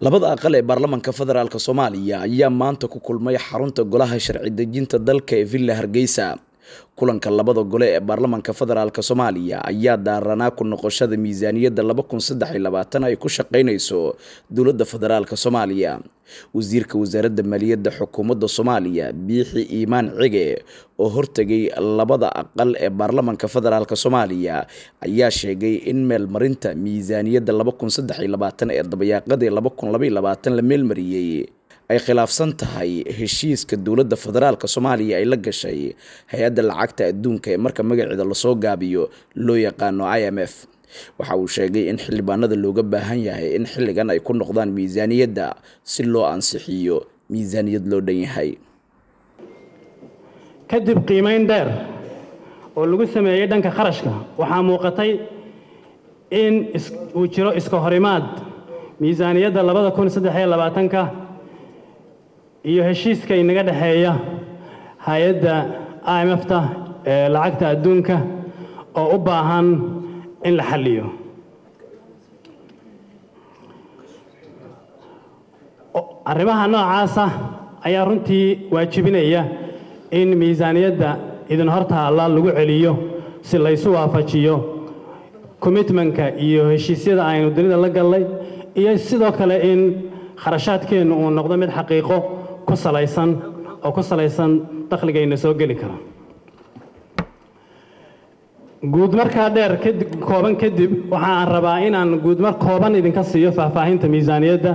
labada aqal ee baarlamaanka federaalk soomaaliya ayaa maanta ku kulmay xarunta golaha sharci dejinta dalka ee villa hargeysa kulanka labada gole ee baarlamaanka federaalk soomaaliya ayaa daaranaa ku noqoshada miisaaniyadda laba kun saddex iyo labaatan ay ku shaqeyneyso dowladda federaalk soomaaliya wasiirka wasaaradda maaliyadda xukuumadda soomaaliya biixi iimaan cige oo hortegay labada aqal ee baarlamaanka federaalk soomaaliya ayaa sheegay in meelmarinta miisaaniyadda laba kun saddex iyo labaatan ee dabayaaqadii laba kun laba iyo labaatan la meelmariyey ay khilaafsan tahay heshiiska dowladda federaalk soomaaliya ay la gashay hay-adda lacagta adduunka ee marka magaceeda lasoo gaabiyo loo yaqaano i m f waxa uu sheegay in xildhibaanada looga baahan yahay in xilligan ay ku noqdaan miisaaniyadda si loo ansixiyo miisaaniyad loo dhan yahay kadib qiimayn dheer oo lagu sameeyey dhanka kharashka waxaa muuqatay in uu jiro iska horimaad miisaaniyadda labada kun saddexiyo labaatanka iyo heshiiska inaga dhexeeya hay-adda i m f ta ee lacagta adduunka oo u baahan in la xalliyo arrimaha noocaasa ayaa runtii waajibinaya in miisaaniyadda idin hortaalla lagu celiyo si laysu waafajiyo commitmentka iyo heshiisyada aynu dunida la gallay iyo sidoo kale in kharashaadkeennu uu noqdo mid xaqiiqo ku salaysan oo ku salaysan dakhligayna soo geli kara guudmarkaa dheer kooban kadib waxaan rabaa inaan guudmar kooban idinka siiyo faahfaahinta miisaaniyadda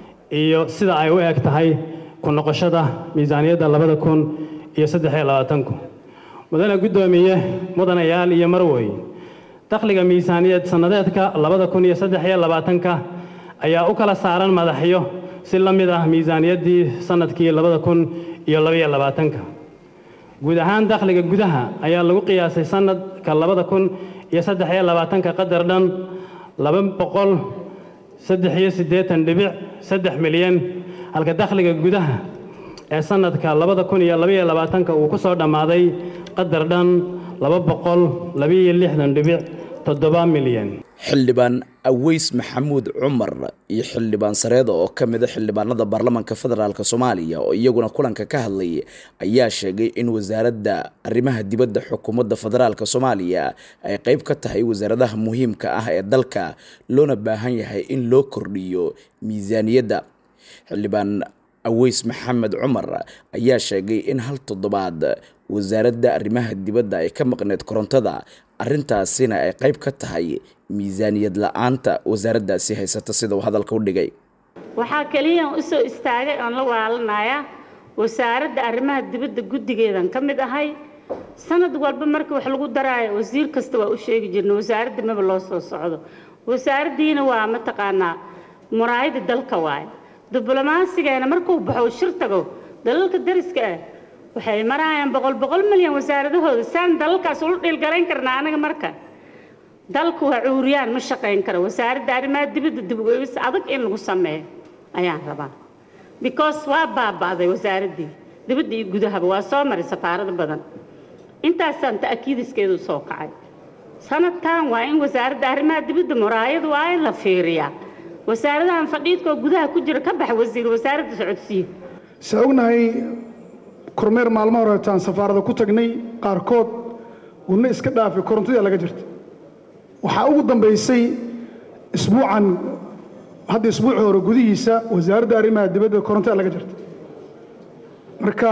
iyo sida ay u eg tahay ku noqoshada miisaaniyadda labada kun iyo saddexiyo labaatanku mudane guddoomiye mudanayaal iyo marwey dakhliga miisaaniyad sannadeedka labada kun iyo saddexiyo labaatanka ayaa u kala saaran madaxyo si la mid ah miisaaniyaddii sannadkii labada kun iyo labaiyo labaatanka guud ahaan dakhliga gudaha ayaa lagu qiyaasay sannadka labada kun iyo saddexiyo labaatanka qadar dhan laba boqol saddex iyo siddeetan dhibic saddex milyan halka dakhliga gudaha ee sannadka labada kun iyo labaiyo labaatanka uu ku soo dhammaaday qadar dhan laba boqol labaiyo lixdan dhibic toddoba milyan xildhibaan aweys maxamuud cumar iyo xildhibaan sareeda oo ka mida xildhibaanada baarlamaanka federaalk soomaaliya oo iyaguna kulanka ka hadlay ayaa sheegay in wasaaradda arrimaha dibadda xukuumadda federaalk soomaaliya ay qeyb ka tahay wasaaradaha muhiimka ah ee dalka loona baahan yahay in loo kordhiyo miisaaniyadda xildhibaan aweys maxamed cumar ayaa sheegay in hal toddobaad wasaaradda arrimaha dibadda ay ka maqneed korontada arrintaasina ay qayb ka tahay miisaaniyad la-aanta wasaaraddaasi haysata sida uu hadalka u dhigay waxaa keliyan u soo istaagay oon la walaalanayaa wasaaradda arrimaha dibadda guddigeedan ka mid ahay sanad walba markii wax lagu daraayo wasiir kasta waa u sheegi jirna wasaaradda maba loo soo socdo wasaaraddiina waa mataqaanaa muraayada dalka waaye diblomaasigeena markuu baxo shir tago dalalka dariska ah waxay maraayaan boqol boqol milyan wasaaradahooda saan dalalkaas ula dhiilgarayn karnaa anaga marka dalku waa cuuriyaan ma shaqayn karo wasaaradda arrimaha dibadda dib ugeegis adag in lagu sameeyo ayaan rabaa because waa baaba'day wasaaraddii dibadda iyo gudahaba waa soo maray safaarado badan intaasaan ta'kiidiskeedu soo kacay sanadkan waa in wasaaradda arrimaha dibadda muraayadu waa in la fiiriyaa wasaaradahan fadhiidkoo gudaha ku jira ka bax wasiir wasaaradda socodsiiya se ognahay kormeer maalmo horeetaan safaarada ku tagnay qaarkood wuna iska dhaafay korontadii laga jirta waxaa ugu dambaysay isbuucan hadda isbuuci hore gudihiisa wasaaradda arrimaha dibadda korontada laga jirta marka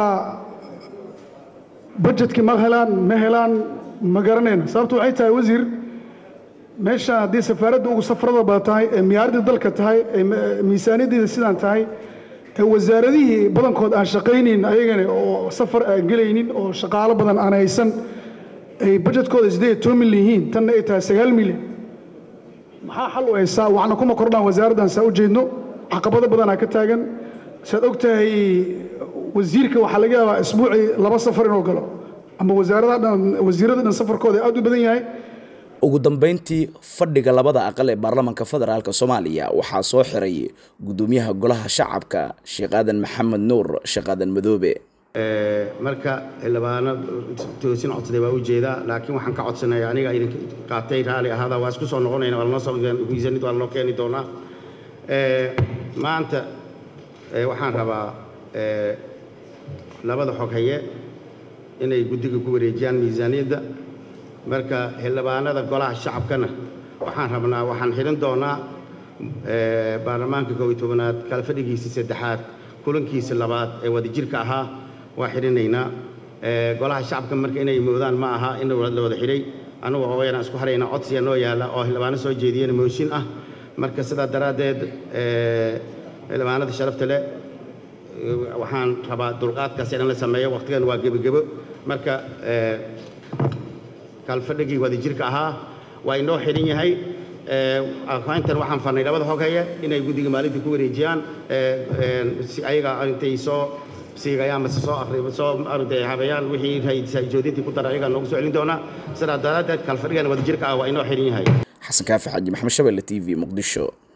bajetkii ma helaan ma helaan ma garanayna sababtu waxay tahay wasiir meeshaan haddii safaaradda ugu safarada baa tahay ee miyaaradii dalka tahay ee miisaaniyaddeeda sidaan tahay ee wasaaradihii badankood aan shaqaynayn ayagana oo safar aan gelaynin oo shaqaalo badan aan haysan ay bajetkooda siddeed toban milyan yihiin tanna ay tahay sagaal milyan maxaa xal u haysaa waxna kuma kordhaan wasaaraddan saa u jeedno caqabado badanaa ka taagan saad og tahay wasiirka waxaa laga yaabaa isbuucii laba safar inuu galo ama wasaaradaha dhan wasiirada dhan safarkooda aad u badan yahay ugu dambeyntii fadhiga labada aqal ee baarlamaanka federaalk soomaaliya waxaa soo xiray gudoomiyaha golaha shacabka sheekh aadan maxamed nuur sheekh aadan madoobe marka xildhibaano toosin codsaday waa u jeedaa laakiin waxaan ka codsanaya aniga idin qaatay raali ahaada waa isku soo noqonayna waa lanoo soo miisanid waa lanoo keeni doonaa maanta waxaan rabaa labada xoghaye inay guddiga ku wareejiyaan miisaaniyadda marka xildhibaanada golaha shacabkana waxaan rabnaa waxaan xidhin doonaa baarlamaanka koob iyo tobanaad kala fadhigiisii saddexaad kulankiisa labaad ee wadajirka ahaa waa xidhinaynaa golaha shacabka marka inay moodaan ma aha in la wada xidhay anugu hooyanaan isku haraynaa codsiga noo yaalla oo xildhibaano soo jeediyana mooshin ah marka sidaa daraaddeed xildhibaanada sharafta leh waxaan rabaa dulqaadkaas in la sameeyo waqtigan waa gebogebo marka kalfadhigii wadajirka ahaa waa inoo xidhan yahay intan waxaan farnay labada xoghaye inay guddiga maalintii ku wareejiyaan si ayaga intay soo siigayaan mase soo akhri soo arintay habeeyaan wixii joodintii ku dara ayagaa noogu soo celin doonaa sidaa daraaddeed kalfadhigan wadajirka ah waa inoo xidhan yahay xasan kaafi xaaji maxamed shabelle t v muqdisho